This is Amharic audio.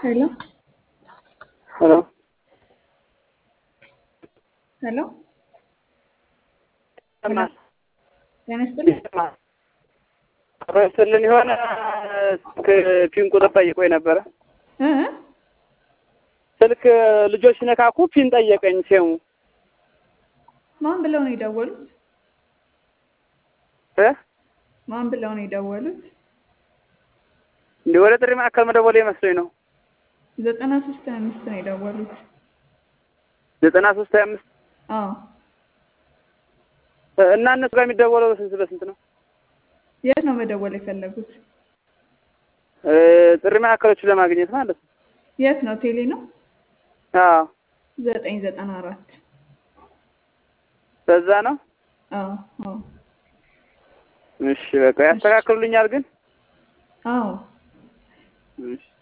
Hello? ሄሎ ሄሎ ይሰማል ጤና ይስጥልኝ። ይሰማል። አብሮ ይስጥልን የሆነ ስልክ ፒን ቁጥር ጠይቆኝ ነበረ። እ ስልክ ልጆች ሲነካኩ ፒን ጠየቀኝ። ሴሙ ማን ብለው ነው የደወሉት? እ ማን ብለው ነው የደወሉት? እንዲህ ወደ ጥሪ ማዕከል መደወል መስሎኝ ነው። ዘጠና ሶስት ሀያ አምስት ነው የደወሉት። ዘጠና ሶስት ሀያ አምስት አዎ እና እነሱ ጋር የሚደወለው በስንት በስንት ነው? የት ነው መደወል የፈለጉት? እ ጥሪ ማዕከሎችን ለማግኘት ማለት ነው። የት ነው? ቴሌ ነው? አዎ ዘጠኝ ዘጠና አራት በዛ ነው። አዎ አዎ እሺ በቃ ያስተካክሉልኛል ግን አዎ እሺ